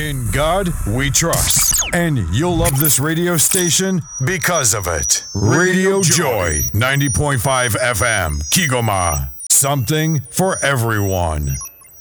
In God we trust. And you'll love this radio station because of it. Radio Joy, 90.5 FM, Kigoma. Something for everyone.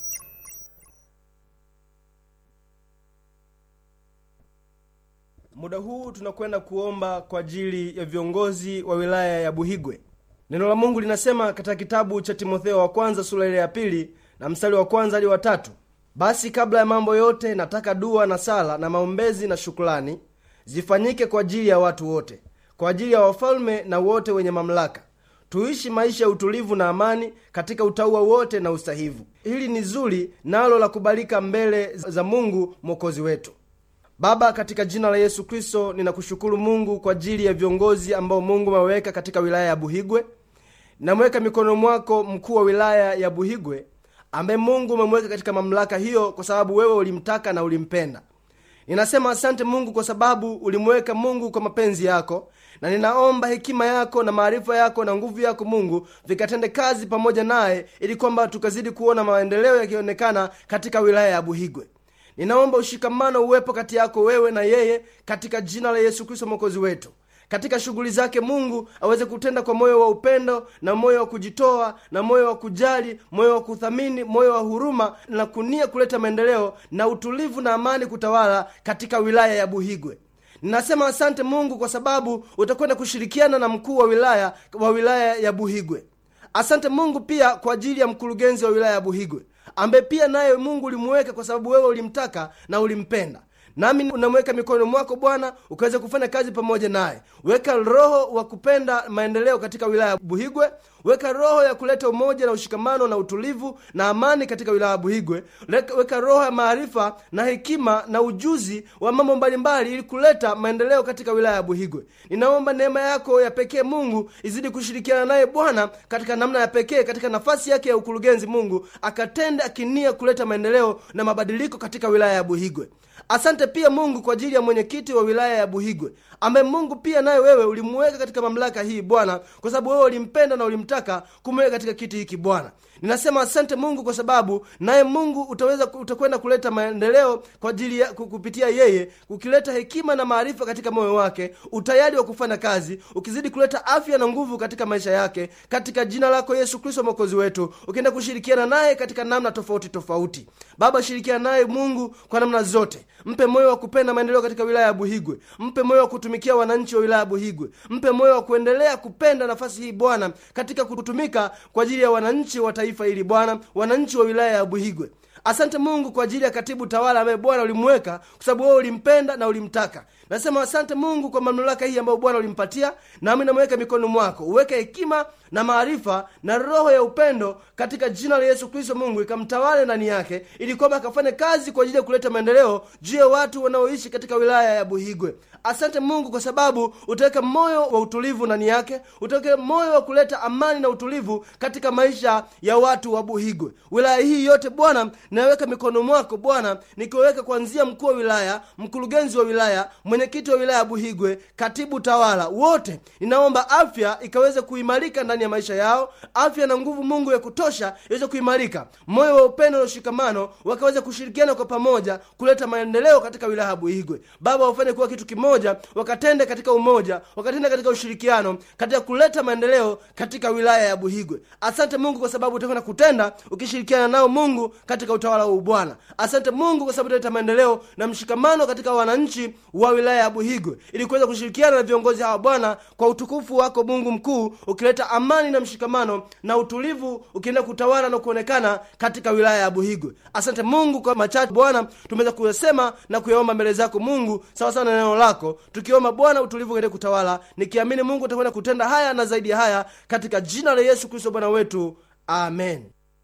Muda huu tunakwenda kuomba kwa ajili ya viongozi wa wilaya ya Buhigwe. Neno la Mungu linasema katika kitabu cha Timotheo wa kwanza sura ile ya pili na mstari wa kwanza hadi wa tatu basi kabla ya mambo yote nataka dua na sala na maombezi na shukrani zifanyike kwa ajili ya watu wote, kwa ajili ya wafalme na wote wenye mamlaka, tuishi maisha ya utulivu na amani katika utauwa wote na usahivu. Hili ni zuri nalo la kubalika mbele za Mungu mwokozi wetu. Baba, katika jina la Yesu Kristo, ninakushukuru Mungu kwa ajili ya viongozi ambao Mungu ameweka katika wilaya ya Buhigwe. Namweka mikono mwako mkuu wa wilaya ya Buhigwe ambaye Mungu umemweka katika mamlaka hiyo kwa sababu wewe ulimtaka na ulimpenda. Ninasema asante Mungu kwa sababu ulimweka Mungu kwa mapenzi yako, na ninaomba hekima yako na maarifa yako na nguvu yako Mungu vikatende kazi pamoja naye, ili kwamba tukazidi kuona maendeleo yakionekana katika wilaya ya Buhigwe. Ninaomba ushikamano uwepo kati yako wewe na yeye katika jina la Yesu Kristo mwokozi wetu. Katika shughuli zake Mungu aweze kutenda kwa moyo wa upendo na moyo wa kujitoa na moyo wa kujali, moyo wa kuthamini, moyo wa huruma na kunia kuleta maendeleo na utulivu na amani kutawala katika wilaya ya Buhigwe. Ninasema asante Mungu kwa sababu utakwenda kushirikiana na mkuu wa wilaya wa wilaya ya Buhigwe. Asante Mungu pia kwa ajili ya mkurugenzi wa wilaya ya Buhigwe ambaye pia naye Mungu ulimuweka kwa sababu wewe ulimtaka na ulimpenda nami unamweka mikononi mwako Bwana, ukaweza kufanya kazi pamoja naye. Weka roho wa kupenda maendeleo katika wilaya ya Buhigwe. Weka roho ya kuleta umoja na ushikamano na utulivu na amani katika wilaya ya Buhigwe. Weka roho ya maarifa na hekima na ujuzi wa mambo mbalimbali, ili kuleta maendeleo katika wilaya ya Buhigwe. Ninaomba neema yako ya pekee Mungu izidi kushirikiana naye Bwana katika namna ya pekee, katika nafasi yake ya ukurugenzi. Mungu akatende akinia kuleta maendeleo na mabadiliko katika wilaya ya Buhigwe. Asante pia Mungu kwa ajili ya mwenyekiti wa wilaya ya Buhigwe ambaye Mungu pia naye wewe ulimuweka katika mamlaka hii Bwana, kwa sababu wewe ulimpenda na ulimtaka kumweka katika kiti hiki Bwana. Ninasema asante Mungu kwa sababu naye Mungu utaweza utakwenda kuleta maendeleo kwa ajili ya kupitia yeye, ukileta hekima na maarifa katika moyo wake, utayari wa kufanya kazi, ukizidi kuleta afya na nguvu katika maisha yake, katika jina lako Yesu Kristo mwokozi wetu, ukienda kushirikiana naye katika namna tofauti tofauti. Baba, shirikiana naye Mungu kwa namna zote, mpe moyo wa kupenda maendeleo katika wilaya ya Buhigwe, mpe moyo wa kutumikia wananchi wa wilaya ya Buhigwe, mpe moyo wa kuendelea kupenda nafasi hii Bwana, katika kutumika kwa ajili ya wananchi wa taifa hili Bwana, wananchi wa wilaya ya Buhigwe. Asante Mungu kwa ajili ya katibu tawala ambaye Bwana ulimweka kwa sababu wewe ulimpenda na ulimtaka. Nasema asante Mungu kwa mamlaka hii ambayo Bwana ulimpatia, nami namweka mikononi mwako, uweke hekima na maarifa na roho ya upendo katika jina la Yesu Kristo. Mungu ikamtawale ndani yake, ili kwamba akafanye kazi kwa ajili ya kuleta maendeleo juu ya watu wanaoishi katika wilaya ya Buhigwe. Asante Mungu kwa sababu utaweka moyo wa utulivu ndani yake, utaweka moyo wa kuleta amani na utulivu katika maisha ya watu wa Buhigwe. Wilaya hii yote Bwana naweka mikono mwako Bwana, nikiweka kuanzia mkuu wa wilaya, mkurugenzi wa wilaya, mwenyekiti wa wilaya ya Buhigwe, katibu tawala, wote ninaomba afya ikaweze kuimarika ndani ya maisha yao, afya na nguvu Mungu ya kutosha iweze kuimarika, moyo wa upendo na ushikamano wakaweza kushirikiana kwa pamoja kuleta maendeleo katika wilaya ya Buhigwe. Baba, wafanye kuwa kitu kimoja, wakatende katika umoja, wakatende katika ushirikiano, katika kuleta maendeleo katika wilaya ya Buhigwe. Asante Mungu kwa sababu utakwenda kutenda ukishirikiana nao Mungu katika utawala wa Bwana. Asante Mungu kwa sababu utaleta maendeleo na mshikamano katika wananchi wa wilaya ya Buhigwe, ili kuweza kushirikiana na viongozi hawa Bwana, kwa utukufu wako Mungu mkuu, ukileta amani na mshikamano na utulivu, ukienda kutawala na kuonekana katika wilaya ya Buhigwe. Asante Mungu kwa machache Bwana tumeweza kuyasema na kuyaomba mbele zako Mungu, sawa sawa na neno lako, tukiomba Bwana utulivu uende kutawala, nikiamini Mungu utakwenda kutenda haya na zaidi ya haya, katika jina la Yesu Kristo Bwana wetu, amen.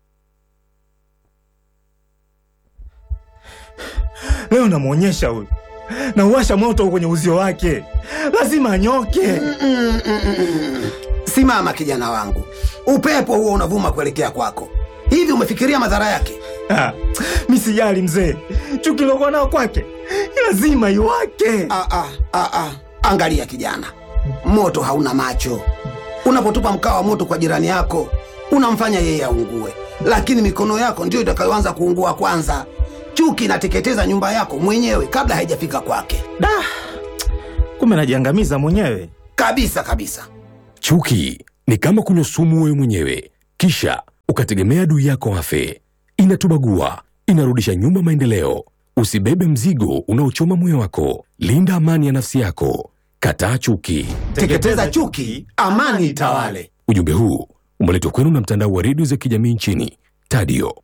Leo namwonyesha huyu, nauwasha moto kwenye uzio wake, lazima anyoke. Simama kijana wangu, upepo huo unavuma kuelekea kwako. Hivi umefikiria madhara yake? Ah, mi sijali mzee, chuki lokuwa nao kwake lazima iwake. Ah, ah, ah, ah. Angalia kijana, moto hauna macho. Unapotupa mkaa wa moto kwa jirani yako, unamfanya yeye aungue, lakini mikono yako ndiyo itakayoanza kuungua kwanza. Chuki inateketeza nyumba yako mwenyewe kabla haijafika kwake, Da, kumbe najiangamiza mwenyewe. kabisa kabisa. Chuki ni kama kunywa sumu wewe mwenyewe, kisha ukategemea adui yako afe. Inatubagua, inarudisha nyuma maendeleo. Usibebe mzigo unaochoma moyo wako. Linda amani ya nafsi yako. Kataa chuki. Teketeza chuki, amani itawale. Ujumbe huu umeletwa kwenu na mtandao wa redio za kijamii nchini Tadio.